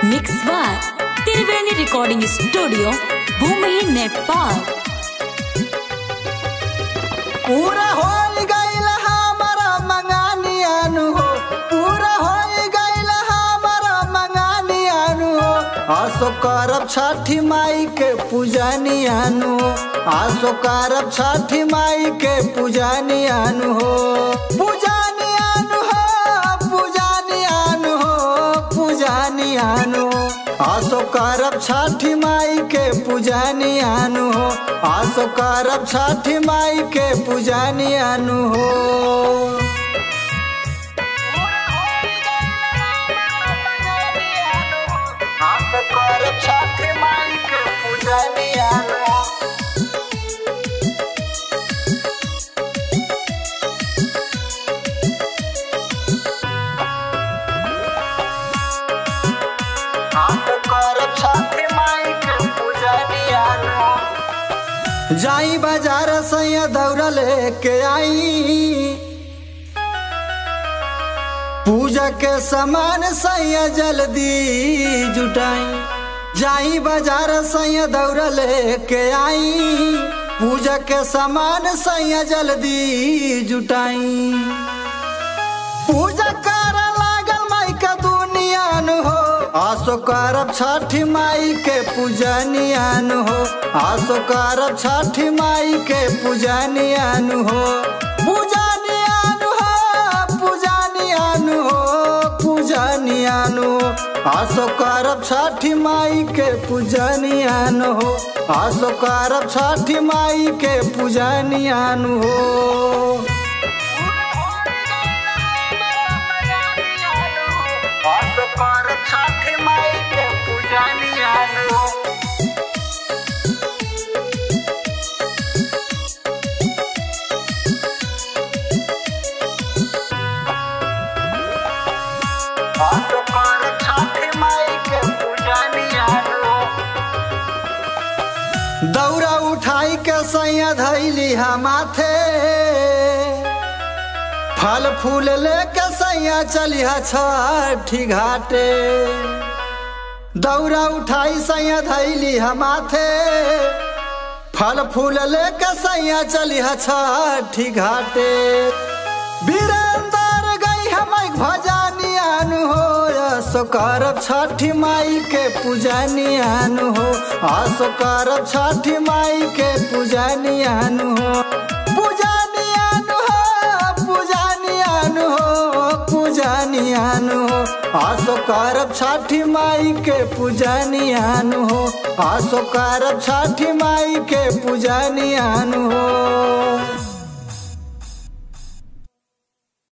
mix by Triveni recording studio भूमि नेपाल पूरा हो गईल हमारा मंगानियानु हो पूरा हो गईल हमारा मंगानियानु हो आसो करब छठी माई के पूजनियानु हो आसो करब छठी माई के पूजनियानु हो पूजनियानु हो पूजनियानु हो पूजनियानु हो आसो करब छठी माई के पूजनियानु हो आसो करब छठी माई के पूजनियानु हो आसो करब छठी माई के पूजनियानु हो आसो करब छठी माई के पूजनियानु हो जाई बाजार सैया दौड़ लेके आई पूजा के सामान सैया जल्दी जुटाई जाई बाजार सैया दौड़ लेके आई पूजा के सामान सैया जल्दी जुटाई पूजा कर लागल माई के दुनियान हो आसो करब छठी माई के पूजनियान हो आसो करब छठी माई के पूजनियान हो पूजनियान हो पूजनियान हो पूजनियान हो आसो करब छठी माई के पूजनियान हो आसो करब छठी माई के पूजनियान हो आसो करब छठी माई के पूजनियान हो आसो करब छठी माई के पूजनियान हो दौरा उठाई के सैया धैली हा माथे फल फूल लेके सैया चलिहा छठी घाटे दौरा उठाई सैया धैली हा माथे फल फूल लेके सैया चलिहा छठी घाटे वीरेंद्र गई हम भजनियान हो आसो करब छठी माई के पूजनियान हो आसो करब छठी माई के पूजनियान हो पूजनियान हो पूजनियान हो पूजनियान हो आसो करब छठी माई के पूजनियान हो आसो करब छठी माई के पूजनियान हो